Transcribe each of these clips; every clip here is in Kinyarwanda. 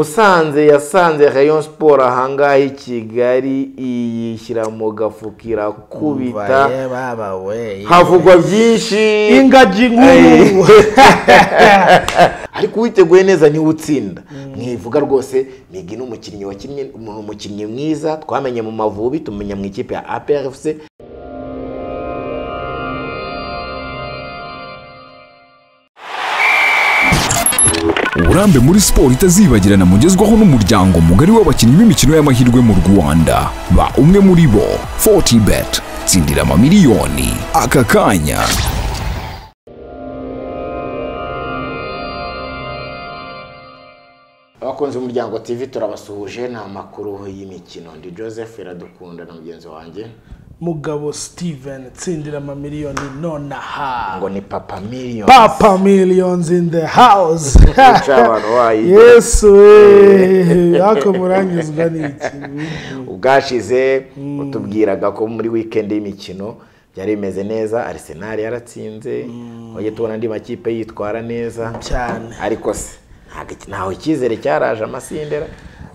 musanze yasanze rayon siporo ahangaha i kigali iyishyira mu gafuka irakubita Umva ye baba we havugwa byinshi ingagi nkuru ariko uwiteguye neza niwe utsinda mwivuga rwose migi ni umukinnyi wakinnye ni umukinnyi mwiza twamenye mu mavubi tumenya mu ikipe ya APRFC uburambe muri siporo itazibagirana mugezwaho n'umuryango mugari w'abakinnyi b'imikino y'amahirwe mu rwanda ba umwe muri bo 40 bet tsindira amamiliyoni aka kanya abakunzi b'umuryango TV turabasuhuje ni amakuru y'imikino ndi Joseph Iradukunda na mugenzi wanjye mugabo steven tsindira amamiliyoni nonaha ngo ni papa millions papa millions in the house Wica abantu wayiga. yesu we ariko muranyuzwa n'iki ubwashize utubwiraga ko muri wikendi y'imikino byari bimeze neza Arsenal yaratsinze wajya tubona andi makipe yitwara neza cyane ariko se ntabwo iki- ntaho icyizere cyaraje amasindera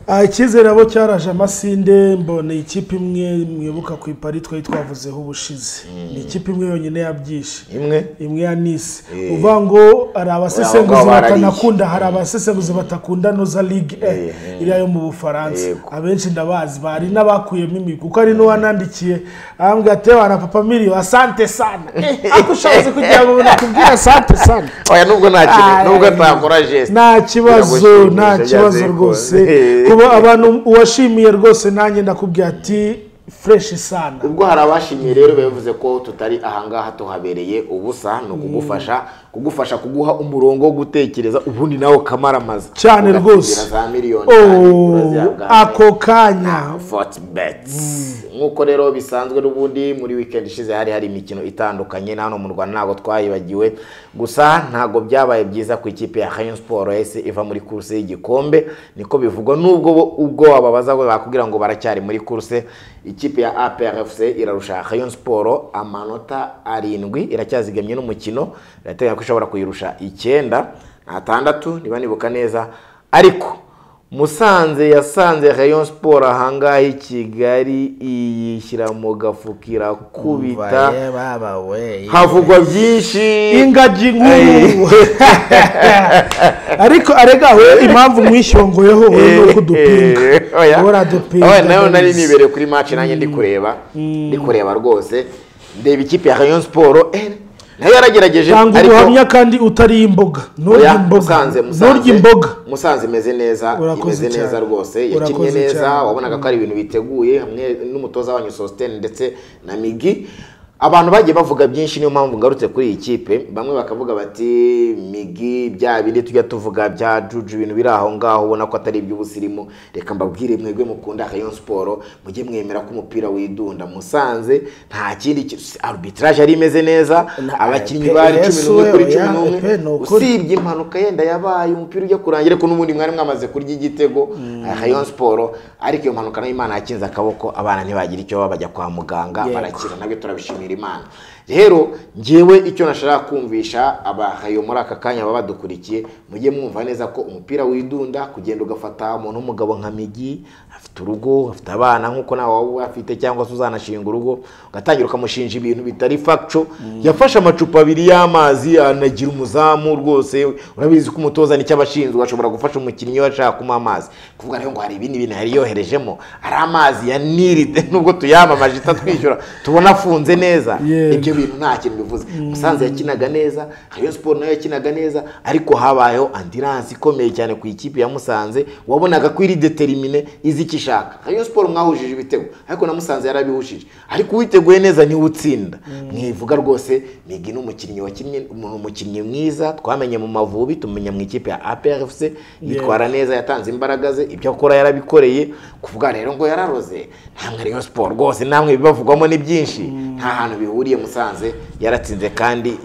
Ah, icyizere abo cyaraje amasinde mbona ikipe imwe mwibuka ku ipari twari twavuzeho ubushize ni ikipe imwe yonyine yabyishe imwe imwe ya nisi Eh. uvuga ngo hari abasesenguzi Abo ngabo barariye. batanakunda hari abasesenguzi batakunda noza ligue Eh, e iriya yo mu bufaransa Yego. abenshi ndabazi bari n'abakuyemo imigwi kuko hari n'uwanandikiye arambwira ati wana papa miliyo asante sana Eh, ariko ushatse kugira ngo nakubwire asante sana oya nubwo nta kintu Ay. nubwo ntakora geste nta kibazo Biragushimisha nta kibazo byaze rwose bikunda. kuba abantu uwashimiye rwose nanjye ndakubwira ati fureshi sana ubwo hari abashimye rero bavuze ko tutari ahangaha tuhabereye ubusa ni ukugufasha kugufasha kuguha umurongo wo gutekereza ubundi nawe ukamaramaza cyane Ugatsindira rwose za miliyoni kandi Oh, urazihabwa. ako kanya Fort Bets nk'uko rero bisanzwe n'ubundi muri weekend ishize hari hari imikino itandukanye na hano mu Rwanda ntabwo twayibagiwe gusa ntabwo byabaye byiza ku ikipe ya Rayon Sport yahise iva muri kurse y'igikombe niko bivugwa nubwo bo- ubwo wababaza we bakubwira ngo baracyari muri kurse ikipe ya APRFC irarusha Rayon Sport amanota arindwi iracyazigamye n'umukino irateganya ko ishobora kuyirusha icyenda atandatu niba nibuka neza ariko musanze yasanze rayon siporo ahangaha i kigali iyishyira mu gafuka Umva irakubita ye baba we havugwa byinshi ingagi nkuru ariko arega we impamvu mwishyongoyeho wowe ni uko udupinga Eh, oya. wowe uradupinga Oya, nayo nari nibereye kuri match nanjye ndi kureba ndi kureba rwose ndeba ikipe ya rayon siporo eh, nayo yaragerageje cyangwa ariko- ubuhamya kandi utariye imboga nturya Oya, imboga musanze nturya musanze imboga musanze imeze neza Urakoze imeze neza cyane. rwose yakinnye Urakoze neza cyane. wabonaga ko ari ibintu biteguye hamwe n'umutoza wanyu sositeni ndetse na migi abantu bagiye bavuga byinshi niyo mpamvu ngarutse kuri iyi kipe bamwe bakavuga bati migi bya bindi tujya tuvuga bya juju ibintu biri aho ngaho ubona ko atari iby'ubusirimu reka mbabwire mwebwe mukunda rayon siporo mujye mwemera ko umupira widunda musanze nta kindi ki- arbitrage yari imeze neza Na- abakinnyi pe- bari cumi yesu n'umwe we, kuri oya, cumi n'umwe pe, ni ukuri. usibye impanuka yenda yabaye umupira ujya kurangira ariko n'ubundi mwari mwamaze kurya igitego rayon siporo ariko iyo mpanuka nayo imana yakinze akaboko abana ntibagira icyo baba bajya kwa muganga Yego. barakira nabyo turabishimira imana rero ngewe icyo nashaka kumvisha abahayo muri aka kanya baba badukurikiye mujye mwumva neza ko umupira widunda kugenda ugafata umuntu w'umugabo nka migi afite urugo afite abana nk'uko nawe waba uyafite cyangwa se uzanashinga urugo ugatangira ukamushinja ibintu bitari facto yafashe amacupa abiri y'amazi anagira umuzamu rwose urabizi ko umutoza nicyo aba ashinzwe ashobora gufasha umukinnyi we ashaka kumuha amazi kuvuga rero ngo hari ibindi bintu yari yoherejemo ari amazi ya niride nubwo tuyamamaje itatwishyura tubona afunze neza Yego. ibyo bintu nta kintu bivuze musanze yakinaga neza rayon siporo nayo yakinaga neza ariko habayeho andiranse ikomeye cyane ku ikipe ya musanze wabonaga ko iri determine izi icyo ishaka rayon siporo mwahujije ibitego ariko na musanze yarabihujije ariko uwiteguye neza niwe utsinda mwivuga rwose migi ni umukinnyi wakinnye ni umukinnyi mwiza twamenye mu mavubi tumenya mu ikipe ya aprfc yitwara neza yatanze imbaraga ze ibyo akora yarabikoreye kuvuga rero ngo yararoze ntamwe rayon siporo rwose namwe ibibavugwamo ni byinshi nta hantu bihuriye musanze yaratsinze kandi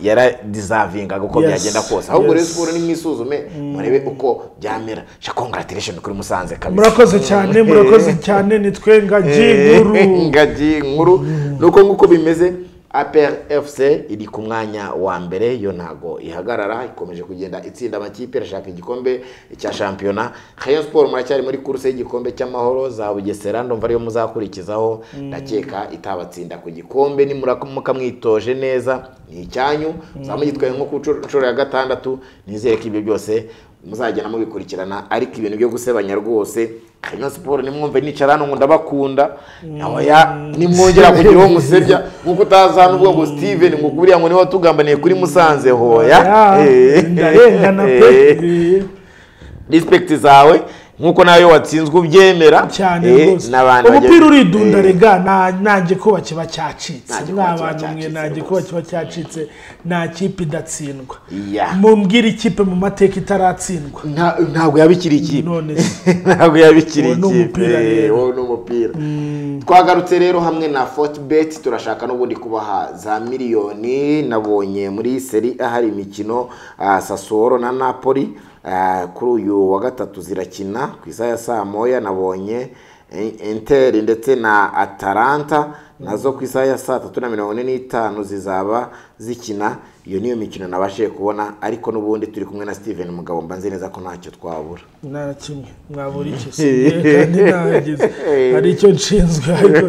yaradizavingaga uko Yes, byagenda kose ahubwo rero yes. siporo nimwisuzume murebe uko byamera sha congratulation kuri musanze kabisa murakoze cyane murakoze cyane nitwe ngagi nkuru ingagi nkuru nuko nguko bimeze apr fc iri ku mwanya wa mbere yo ntago ihagarara ikomeje kugenda itsinda amakipe irashaka igikombe cya shampiyona rayon sport muracyari muri kuruse y'igikombe cy'amahoro za bugesera ndumva ariyo muzakurikizaho ndakeka itabatsinda ku gikombe nimuramuka mwitoje neza ni icyanyu muzamugitwaye nko ku nshuro ya gatandatu nizere ko ibyo byose muzagenda mubikurikirana ariko ibintu byo gusebanya rwose Rayon Sport nimwumve nicara hano ngo ndabakunda oya nimwongera kugira uwo musebya nkuko utaza n'ubwo ngo Steven ngo kuriya ngo niwe watugambaniye kuri Musanze hoya Eh. ndarengana pe respect zawe nkuko nawe watsinzwe ubyemera cyane Eh, rwose n'abantu umupira bagiye- uridunda Eh. rega nta- nanjye ko bakiba cyacitse Nanjye ko mwa bakiba bantu mwe cyacitse nanjye ko rwose. bakiba cyacitse nta kipe idatsindwa Yeah. mumbwire ikipe mu mateka itaratsindwa Nta- ntabwo yabikiri ikipe None se. ntabwo yabikiri Uwo ni ikipe umupira rero. wowe ni umupira twagarutse rero hamwe na fortibet turashaka n'ubundi kubaha za miliyoni nabonye muri seri ahari imikino ah, sassuolo na napoli Ah, kuri uyu wa gatatu zirakina ku isaha ya saa moya nabonye eh, interi ndetse na atalanta nazo ku isaha ya saa tatu na mirongo ine n'itanu zizaba zikina iyo niyo mikino nabashije kubona ariko n'ubundi turi kumwe na steven mugabo mbanze neza ko ntacyo twabura nta kimwe mwabura icyo si kandi nahageze hari icyo nshinzwe ariko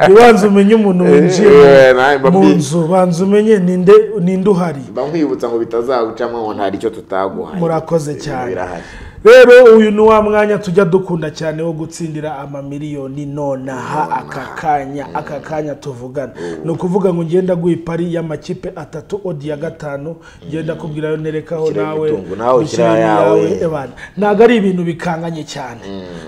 ntibanze umenye umuntu winjiye Eh, nawe mba mu mbi- nzu banza umenye ninde ninde uhari mba nkwibutsa ngo bitazagucamo ngo ntari icyo tutaguhaye murakoze Ibintu cyane birahari rero uyu ni wa mwanya tujya dukunda cyane wo gutsindira amamiliyoni nonaha aka kanya aka kanya tuvugana ni ukuvuga ngo ngenda guha ipari y'amakipe atatu odi ya gatanu ngenda kubwirayo nerekaho Ushyiremo nawe imitungo nawe ushyiraho ushyiremo ayawe. iyawe, bana ntabwo ari ibintu bikanganye cyane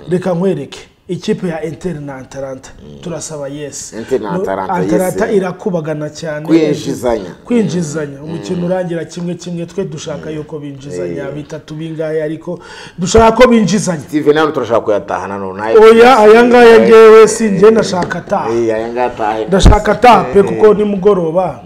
reka nkwereke ikipe ya Inter na Atalanta turasaba yes Inter na No, Atalanta, yes. Atalanta irakubagana cyane Kwinjizanya. kwinjizanya umukino urangira kimwe kimwe twe dushaka yuko binjizanya bitatu bingahe ariko dushaka ko binjizanya steven hano turashaka kuyatahana none oya aya ngaya ngewe si njye ndashaka ataha aya ngaya atahe ndashaka ataha pe kuko nimugoroba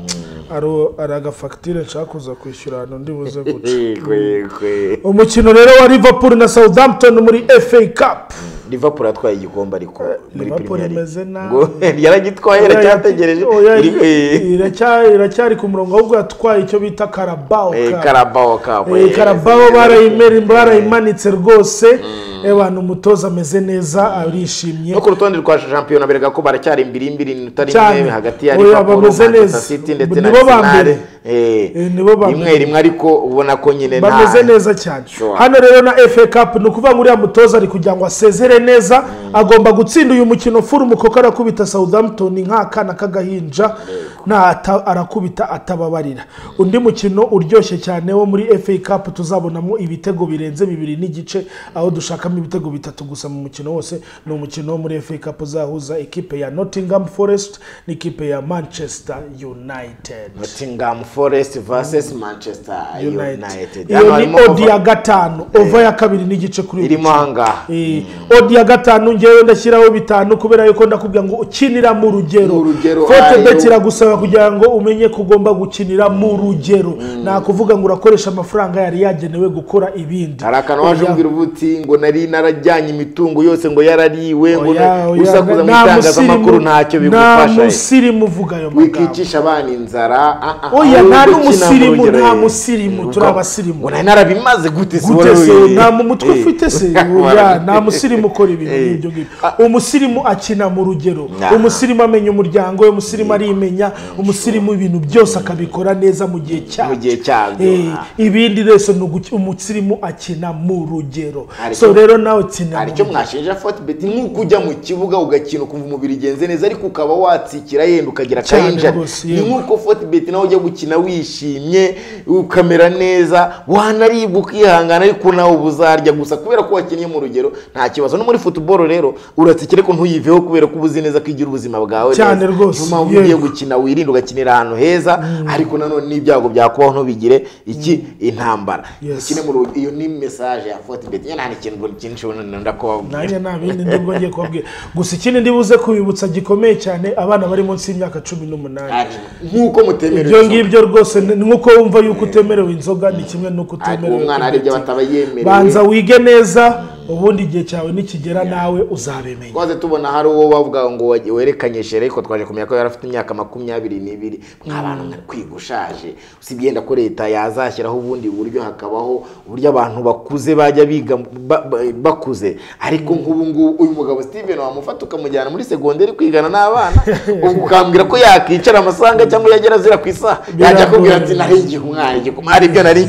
ari- ari agafagitire nshaka kuza kwishyura ahantu ndi buze guca Yego, yego. umukino rero wa liverpool na southampton muri fa cup liverpool yatwaye igikombe ariko muri Liverpool premier imeze nabi. ngo yaragitwaye iracyategereje Oya, Iri- eh, iracya- iracyari ku murongo ahubwo yatwaye icyo bita karabao eh, Cup. Carabao Cup, Eh, eh, karabao barayimera- barayimanitse rwose abantu umutoza ameze neza arishimye no ku rutonde rwa shampiyona berega ko baracyari imbiri imbiri iminota Cyane. rimwe hagati ya Oya, liverpool bameze manchester neza. city ndetse na Nibo ba arsenal mbere. Eh, Eh, nibo ba rimwe mbere. rimwe ariko ubona ko nyine nta- bameze neza cyane Sure. hano rero na fa cup ni ukuvuga ngo uriya mutoza ari kugira ngo asezere neza agomba gutsinda uyu mukino furumu kuko arakubita southampton nk'akana k'agahinja nta ata- arakubita atababarira undi mukino uryoshye cyane wo muri fa cup tuzabonamo ibitego birenze bibiri n'igice aho dushakamo ibitego bitatu gusa mu mukino wose ni umukino wo muri fa cup uzahuza ikipe ya nottingham forest n'ikipe ya manchester united Nottingham Forest versus Manchester United. United. Hano iyo harimo ni odi kuva- ya gatanu ova ya kabiri n'igice kuri uyu irimo mukino. ahangaha. Eh, odi ya gatanu ngewe ndashyiraho bitanu kubera yuko ndakubwira ngo ukinira mu Mu rugero rugero, Forte ayo. bet iragusaba kugira ngo umenye ko ugomba gukinira mu rugero nta kuvuga ngo urakoresha amafaranga yari yagenewe gukora ibindi hari akantu waje Oya. umbwira uba uti ngo nari narajyanye imitungo yose ngo yarariwe ngo Oya, na- oya, gusa kuza mu nta itangazamakuru musirimu- ntacyo nta bigufasha musirimu uvuga ayo magambo wikicisha abana inzara ah, ah, Oya, ahubwo nta kina mu n'umusirimu, rugero, nta eh. musirimu, Ngo- turi abasirimu. ngo nari narabimaze gute se gute wowe? se nta mu mutwe Eh. ufite se oya nta musirimu ukora ibintu nk'ibyo ngibyo umusirimu akina mu rugero Nah. umusirimu amenya umuryango we umusirimu arimenya umusirimu ibintu byose akabikora neza mu gihe cyabyo Mu gihe cyabyo, Eh, ah. ibindi reso ni uguki- umusirimu akina mu rugero Hari so icyo- rero nawe tsina hari mu icyo mwashinja fortibet nk'uko ujya mu kibuga ugakina ukumva umubiri ugenze neza ariko ukaba watsikira yenda ukagira Cyane akayinja rwose, ni yego. nk'uko fortibet nawe ujya gukina wishimye ukamera neza wanaribwa ukihangana ariko nawe uba uzarya gusa kubera ko wakiniye mu rugero nta kibazo no muri football rero uratsikira ko ntuyiveho kubera ko uba uzi neza ko igira ubuzima bwawe Cyane neza. rwose, niyo mpamvu ugiye yego. gukina wirinde ugakinira ahantu heza ariko nanone n'ibyago byakubaho ntubigire iki intambara Yes. Ukine mu rugi- iyo ni mesaje ya fortibet nyine nta n'ikintu ngo cyinshi ubu ndakubabwira nanjye nta bindi ndibwo ngiye kubabwira gusa ikindi ndibuze kubibutsa gikomeye cyane abana bari munsi y'imyaka cumi n'umunani Ati, nk'uko mutemerewe ibyo inzoga. ngibyo rwose ni nk'uko wumva yuko utemerewe inzoga ni kimwe n'uko Ariko utemerewe uwo mwana hari ibyo kubitira. bataba yemerewe banza wige neza ubundi igihe cyawe nikigera nawe uzabimenya twaze tubona hari uwo bavuga ngo wagiye- werekanye shere ariko twaje kumenya ko yari afite imyaka makumyabiri n'ibiri nk'abantu mwari kwiga ushaje usibye yenda ko leta yazashyiraho ubundi buryo hakabaho uburyo abantu bakuze bajya biga ba- ba- bakuze ariko nk'ubu ngubu uyu mugabo steven wamufata ukamujyana muri segonderi kwigana n'abana ubwo ukambwira ko yakicara amasanga cyangwa yagera azira ku isaha yajya Biragoye. akubwira ati nari igihe umwana igihe hari ibyo nari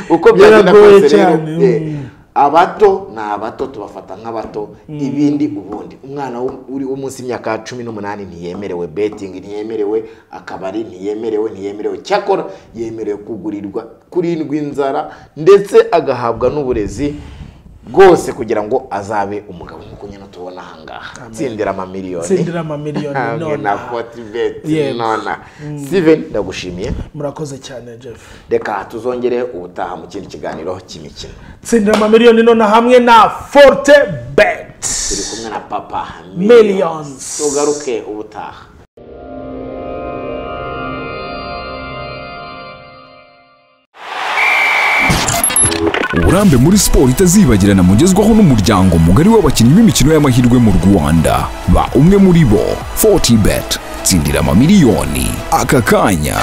uko byagenda Biragoye kose rero cyane, eh, mm. abato ni abato tubafata nk'abato ibindi ubundi umwana wo- uri wo munsi y'imyaka cumi n'umunani ntiyemerewe betingi ntiyemerewe akabari ntiyemerewe ntiyemerewe cyakora yemerewe kugurirwa kurindwa inzara ndetse agahabwa n'uburezi bwose kugira ngo azabe umugabo nk'uko nyine tubona aha ngaha tsindira amamiliyoni tsindira amamiliyoni hamwe na none fotibeti Yego. nona steven ndagushimiye murakoze cyane jeff reka tuzongere ubutaha mu kindi kiganiro cy'imikino tsindira amamiliyoni none hamwe na forte bet turi kumwe na papa Millions. tugaruke ubutaha uburambe muri siporo itazibagirana mugezwaho n'umuryango mugari w'abakinnyi b'imikino y'amahirwe mu rwanda ba umwe muri bo fortibet tsindira amamiliyoni aka kanya